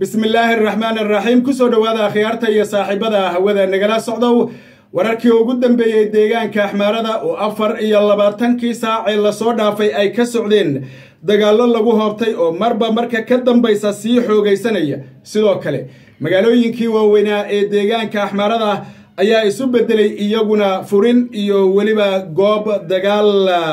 bismillaahi araxmaan araxiim kusoo dhowaada akhyaarta iyo saaxiibada hawada nagala socdow wararkii ugu dambeeyey deegaanka axmaarada oo afar iyo labaatankii saacee lasoo dhaafay ay ka socdeen dagaallo lagu hoobtay oo marba marka ka dambaysa sii xoogaysanaya sidoo kale magaalooyinkii waaweynaa ee deegaanka axmaarada ayaa isu beddelay iyaguna furin iyo weliba goob dagaal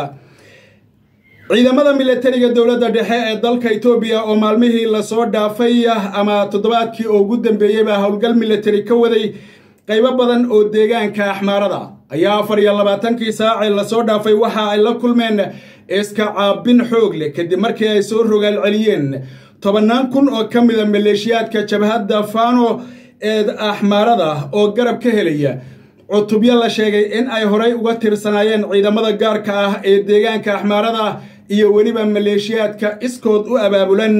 ciidamada milatariga dowladda dhexe ee dalka etoobiya oo maalmihii lasoo dhaafay ama toddobaadkii oo ugu dambeeyeyba howlgal milatari ka waday qaybo badan oo deegaanka axmaarada ayaa afar iyo labaatankii saacee lasoo dhaafay waxa ay la kulmeen iska caabin xoog leh kadib markii ay soo rogaal celiyeen tobannaan kun oo ka mida maleeshiyaadka jabhadda fano ee axmaarada oo garab ka helaya cutubyo la sheegay in ay horay uga tirsanaayeen ciidamada gaarka ah ee deegaanka axmaarada iyo weliba maleeshiyaadka iskood u abaabulan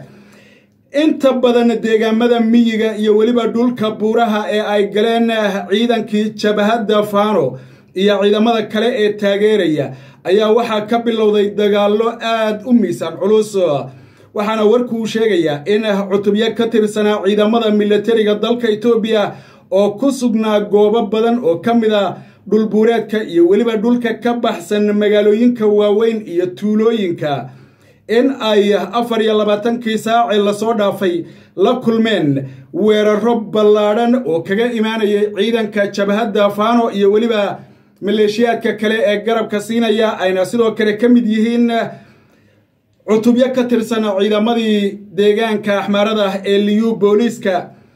inta badan deegaamada miyiga iyo weliba dhulka buuraha ee ay galeen ciidankii jabhadda fano iyo ciidamada kale ee taageeraya ayaa waxaa ka bilowday dagaallo aad u miisaan culus waxaana warkuu sheegayaa in cutubyo ka tirsanaa ciidamada milatariga dalka etoobiya oo ku sugnaa goobo badan oo ka mid a dhulbuureedka iyo weliba dhulka ka baxsan magaalooyinka waaweyn iyo tuulooyinka in ay afar iyo labaatankii saacee lasoo dhaafay la kulmeen weeraro ballaadhan oo kaga imaanayay ciidanka jabhadda fano iyo weliba maleeshiyaadka kale ee garabka siinaya ayna sidoo kale ka mid yihiin cutubyo ka tirsan ciidamadii deegaanka axmaarada ee liyu booliiska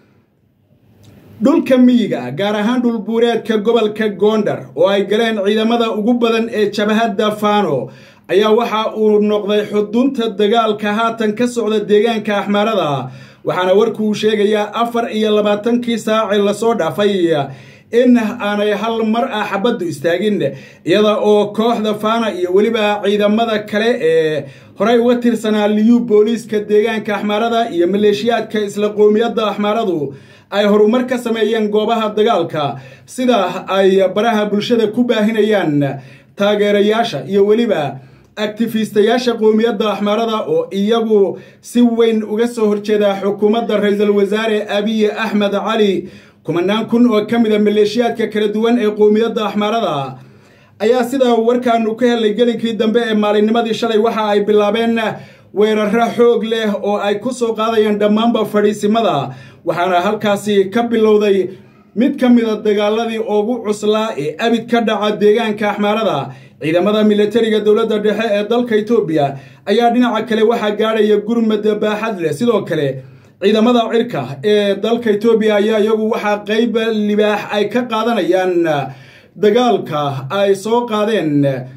dhulka miyiga gaar ahaan dhulbuureedka gobolka goondar oo ay galeen ciidamada ugu badan ee jabhadda fano ayaa waxa uu noqday xudunta dagaalka haatan ka socda deegaanka axmaarada waxaana warkuu sheegayaa afar iyo labaatankii saacee lasoo dhaafay in aanay hal mar ah xabaddu istaagin iyada oo kooxda fana iyo weliba ciidamada kale ee horey uga tirsanaa liyu booliiska deegaanka axmaarada iyo maleeshiyaadka isla qoomiyadda axmaaradu ay horumar ka sameeyeen goobaha dagaalka sida ay baraha bulshada ku baahinayaan taageerayaasha iyo weliba aktifiistayaasha qoomiyadda axmaarada oo iyagu si weyn uga soo horjeeda xukuumadda ra-iisul wasaare abiy axmed cali kumanaan kun oo ka mid a maleeshiyaadka kala duwan ee qoomiyadda axmaarada ayaa sidaa warkaanu ka helay gelinkii dambe ee maalinnimadii shalay waxa ay bilaabeen weeraro xoog leh oo ay ku soo qaadayaan dhammaanba fadhiisimada waxaana halkaasi ka bilowday mid ka mida dagaaladii ugu cuslaa ee abid ka dhaca deegaanka axmaarada ciidamada milatariga dowladda dhexe ee dalka etoobiya ayaa dhinaca kale waxaa gaadhaya gurmad baaxad leh sidoo kale ciidamada cirka ee dalka etoobiya ayaa iyagu waxaa qayb libaax ay ka qaadanayaan dagaalka ay soo qaadeen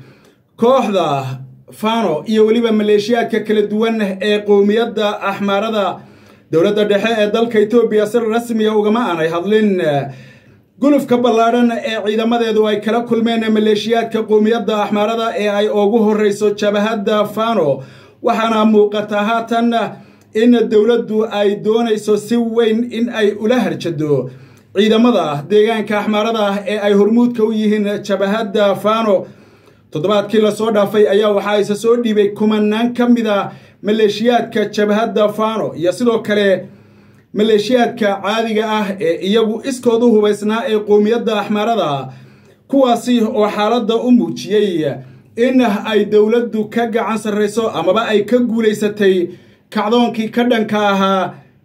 kooxda fano iyo weliba maleeshiyaadka kala duwan ee qowmiyadda axmaarada dowladda dhexe ee dalka etoobiya si rasmiya ugama aanay hadlin gulufka ballaadhan ee ciidamadeedu ay kala kulmeen maleeshiyaadka qowmiyadda axmaarada ee ay ugu horreyso jabhadda fano waxaana muuqata haatan in dowladdu ay doonayso si weyn in ay ula harjado ciidamada deegaanka axmaarada ee ay hormuudka u yihiin jabhadda fano toddobaadkii lasoo dhaafay ayaa waxaa isa soo dhiibay kumanaan ka mid a maleeshiyaadka jabhadda fano iyo sidoo kale maleeshiyaadka caadiga ah ee iyagu iskood u hubaysnaa ee qoomiyadda axmaarada kuwaasi oo xaaladda u muujiyey in ay dowladdu ka gacan sarrayso amaba ay ka guulaysatay kacdoonkii ka dhanka ahaa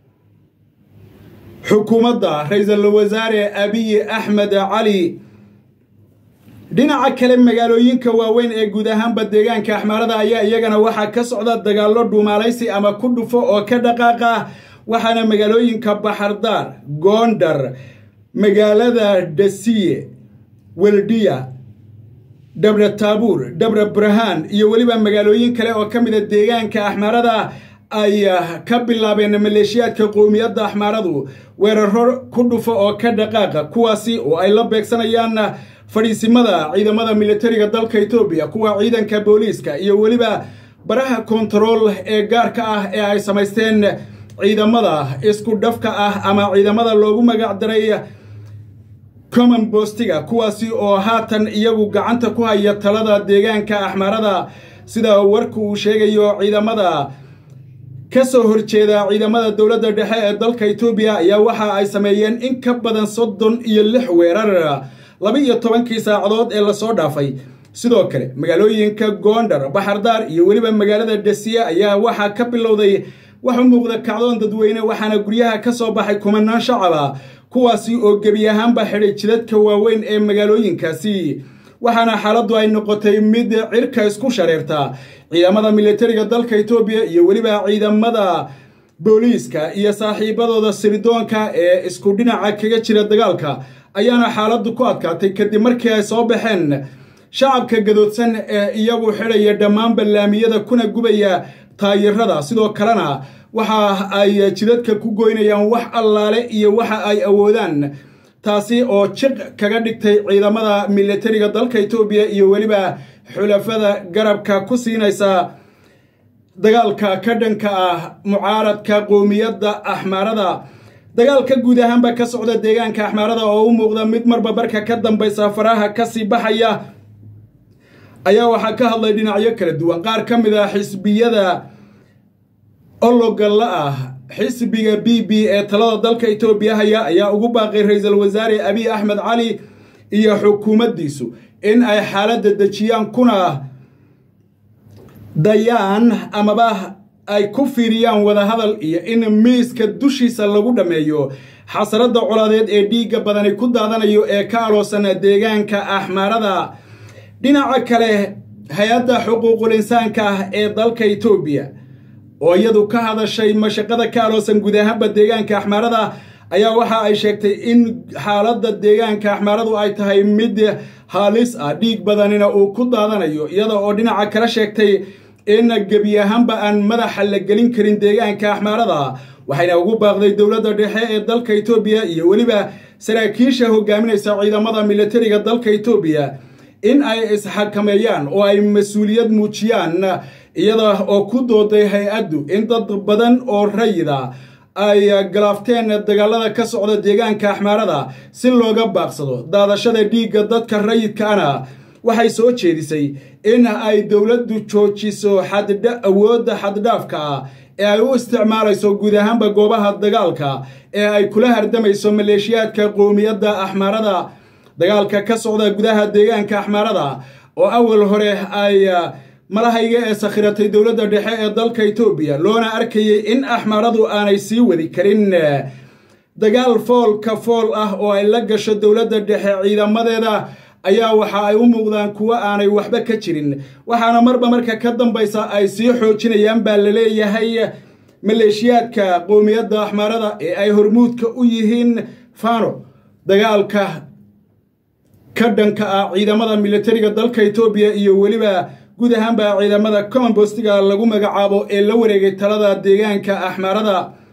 xukuumadda ra-iisul wasaare abiy axmed cali dhinaca kale magaalooyinka waaweyn ee guud ahaanba deegaanka axmaarada ayaa iyagana waxaa ka socda dagaallo dhuumaalaysi ama ku dhufo oo ka dhaqaaqa waxaana magaalooyinka baxardaar goondar magaalada dasiye weldiya dabra taabuur dabra burhaan iyo weliba magaalooyin kale oo ka mida deegaanka axmaarada ay ka bilaabeen maleeshiyaadka qowmiyadda axmaaradu weeraro ku dhufo oo ka dhaqaaqa kuwaasi oo ay la beegsanayaan fadhiisimada ciidamada milatariga dalka etoobiya kuwa ciidanka booliiska iyo weliba baraha kontarool ee gaarka ah ee ay samaysteen ciidamada isku dhafka ah ama ciidamada loogu magac daray common bostiga kuwaasi oo haatan iyagu gacanta ku haya talada deegaanka axmaarada sida warku uu sheegayo ciidamada ka soo horjeeda ciidamada dowladda dhexe ee dalka etoobiya ayaa waxa ay sameeyeen in ka badan soddon iyo lix weerar laba iyo tobankii saacadood ee lasoo dhaafay sidoo kale magaalooyinka goondar baxardaar iyo weliba magaalada dhasiye ayaa waxaa ka bilowday wax u muuqda kacdoon dadweyne waxaana guryaha ka soo baxay kumanaan shacaba kuwaasi oo gebi ahaanba xidhay jidadka waaweyn ee magaalooyinkaasi waxaana xaaladdu ay noqotay mid cirka isku shareerta ciidamada militariga dalka etoobiya iyo weliba ciidamada booliiska iyo saaxiibadooda sirdoonka ee isku dhinaca kaga jira dagaalka ayaana xaaladdu ku adkaatay kadib markii ay soo baxeen shacabka gadoodsan ee iyagu xidhaya dhammaan ballaamiyada kuna gubaya taayirada sidoo kalena waxa ay jidadka ku goynayaan wax allaale iyo waxa ay awoodaan taasi oo jiq kaga dhigtay ciidamada militariga dalka etoobiya iyo weliba xulafada garabka ku siinaysa dagaalka ka dhanka ah mucaaradka qowmiyadda axmaarada dagaalka guud ahaanba ka socda deegaanka axmaarada oo u muuqda mid marba barka ka dambaysa faraha kasii baxaya ayaa waxaa ka hadlay dhinacyo kala duwan qaar ka mid ah xisbiyada ologalla ah xisbiga b b ee talada dalka etoobiya haya ayaa ugu baaqay ra-iisul wasaare abiy axmed cali iyo xukuumaddiisu in ay xaaladda dejiyaan kuna dayaan amaba ay ku fiiriyaan wadahadal iyo in miiska dushiisa lagu dhammeeyo xasaradda colaadeed ee dhiigga badani ku daadanayo ee ka aloosan deegaanka axmaarada dhinaca kale hay-adda xuquuqul insaanka ah ee dalka etoobiya oo iyadu ka hadashay mashaqada ka aloosan guud ahaanba deegaanka axmaarada ayaa waxa ay sheegtay in xaaladda deegaanka axmaaradu ay tahay mid halis ah dhiig badanina uu ku daadanayo iyada oo dhinaca kala sheegtay in gebi ahaanba aan madaxa la gelin karin deegaanka axmaarada waxayna ugu baaqday dowladda dhexe ee dalka etoobiya iyo weliba saraakiisha hogaaminaysa ciidamada militariga dalka etoobiya in ay isxakameeyaan oo ay mas-uuliyad muujiyaan iyada oo ku dooday hay-addu in dad badan oo rayida ay galaafteen dagaalada ka socda deegaanka axmaarada si looga baaqsado daadashada dhiigga dadka rayidkaana waxay soo jeedisay in ay dowladdu joojiso awoodda xaddhaafka ah ee ay u isticmaalayso guud ahaanba goobaha dagaalka ee ay kula hardamayso maleeshiyaadka qowmiyadda axmaarada dagaalka ka socda gudaha deegaanka axmaarada oo awal hore ay malahayga ee sakhiratay dowladda dhexe ee dalka etoobiya loona arkayay in axmaaradu aanay sii wadi karin dagaal foolka fool ah oo ay la gasho dowladda dhexe ciidamadeeda ayaa waxa ay u muuqdaan kuwo aanay waxba ka jirin waxaana marba marka ka dambaysa ay sii xoojinayaan baa la leeyahay maleeshiyaadka qowmiyadda axmaarada ee ay hormuudka u yihiin fano dagaalka ka dhanka ah ciidamada militariga dalka etoobiya iyo weliba guud ahaanba ciidamada commonbostiga lagu magacaabo ee la wareegay talada deegaanka axmaarada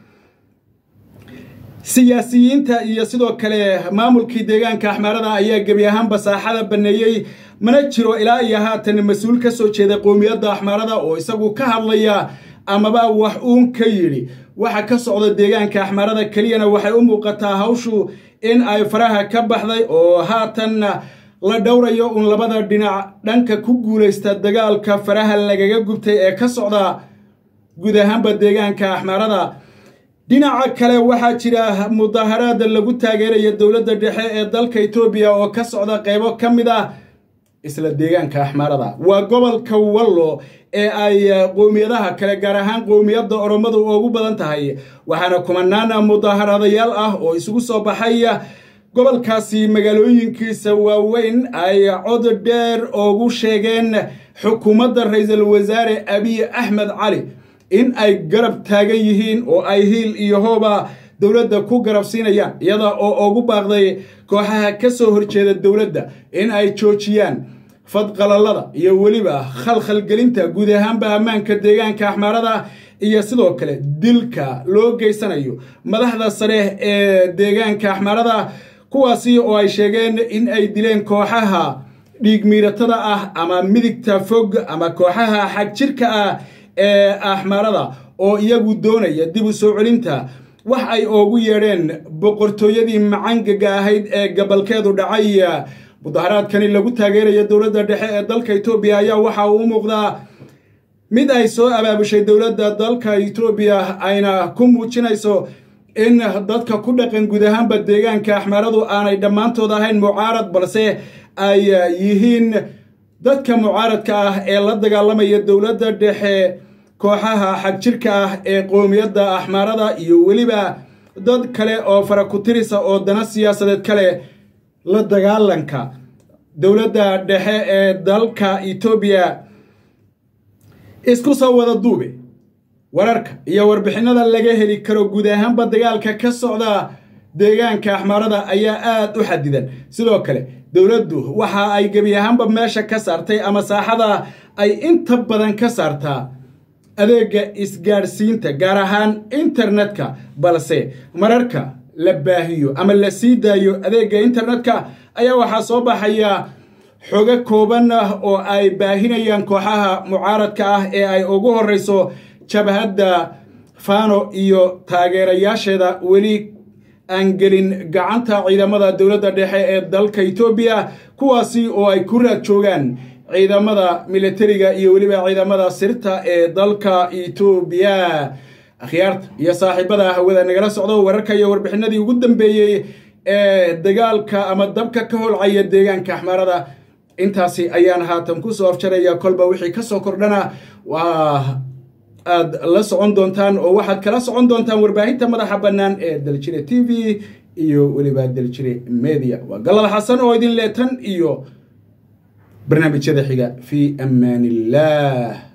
siyaasiyiinta iyo sidoo kale maamulkii deegaanka axmaarada ayaa gebi ahaanba saaxada banneeyey mana jiro ilaa iyo haatan mas-uul ka soo jeeda qowmiyadda axmaarada oo isagu ka hadlaya amaba wax uun ka yidhi waxa ka socda deegaanka axmaarada keliyana waxay u muuqataa hawshu in ay faraha ka baxday oo haatan la dhowrayo un labada dhinac dhanka ku guulaysta dagaalka faraha lagaga gubtay ee ka socda guud ahaanba deegaanka axmaarada dhinaca kale waxaa jira mudaharaad lagu taageeraya dowladda dhexe ee dalka etoobiya oo ka socda qaybo ka mid ah isla deegaanka axmaarada waa gobolka wallo ee ay qowmiyadaha kale gaar ahaan qowmiyadda oromadu ugu badan tahay waxaana kumanaan mudaharadayaal ah oo isugu soo baxay gobolkaasi magaalooyinkiisa waaweyn ay cod dheer oogu sheegeen xukuumadda ra-iisul wasaare abiy axmed cali in ay garab taagan yihiin oo ay hiil iyo hooba dowladda ku garab siinayaan iyada oo ugu baaqday kooxaha ka soo horjeeda dowladda in ay joojiyaan fadqalalada iyo weliba khalkhalgelinta guud ahaanba ammaanka deegaanka axmaarada iyo sidoo kale dilka loo geysanayo madaxda sare ee deegaanka axmaarada kuwaasi oo ay sheegeen in ay dileen kooxaha dhiigmiiratada ah ama midigta fog ama kooxaha xagjirka ah ee axmaarada oo iyagu doonaya dib u soo celinta wax ay oogu yeedheen boqortooyadii macangaga ahayd ee gabalkeedu dhacay mudaharaadkani lagu taageeraya dowladda dhexe ee dalka etoobiya ayaa waxa uu u muuqdaa mid ay soo abaabushay dowladda dalka etoobiya ayna ku muujinayso in dadka ku dhaqan guud ahaanba deegaanka axmaaradu aanay dhammaantood ahayn mucaarad balse ay yihiin dadka mucaaradka ah ee la dagaalamaya dowladda dhexe kooxaha xagjirka ah ee qoomiyadda axmaarada iyo weliba dad kale oo farakutirisa oo dana siyaasadeed kale la dagaalanka dowladda dhexe ee dalka etoobiya isku soo wada duube wararka iyo warbixinada laga heli karo guud ahaanba dagaalka ka socda deegaanka axmaarada ayaa aad u xadidan sidoo kale dowladdu waxa ay gebi ahaanba meesha ka saartay ama saaxada ay inta badan ka saartaa adeega isgaadhsiinta gaar ahaan internetka balse mararka la baahiyo ama la sii daayo adeega internetka ayaa waxaa soo baxaya xogo kooban ah oo ay baahinayaan kooxaha mucaaradka ah ee ay ugu horeyso jabhadda fano iyo taageerayaasheeda weli aan gelin gacanta ciidamada dowladda dhexe ee dalka etoobiya kuwaasi oo ay ku raad joogaan ciidamada militariga iyo weliba ciidamada sirta ee dalka etoobiya akhyaarta iyo saaxiibada hawada nagala socdo wararka iyo warbixinadii ugu dambeeyey ee dagaalka ama dabka ka holcaya deegaanka axmaarada intaasi ayaan haatan kusoo afjaraya kolba wixii kasoo kordhana waa aad la socon doontaan oo waxaad kala socon doontaan warbaahinta madaxa bannaan ee daljire t v iyo weliba daljire media waa galal xasan oo idin leetan iyo barnaamijyada xiga fii amaan illah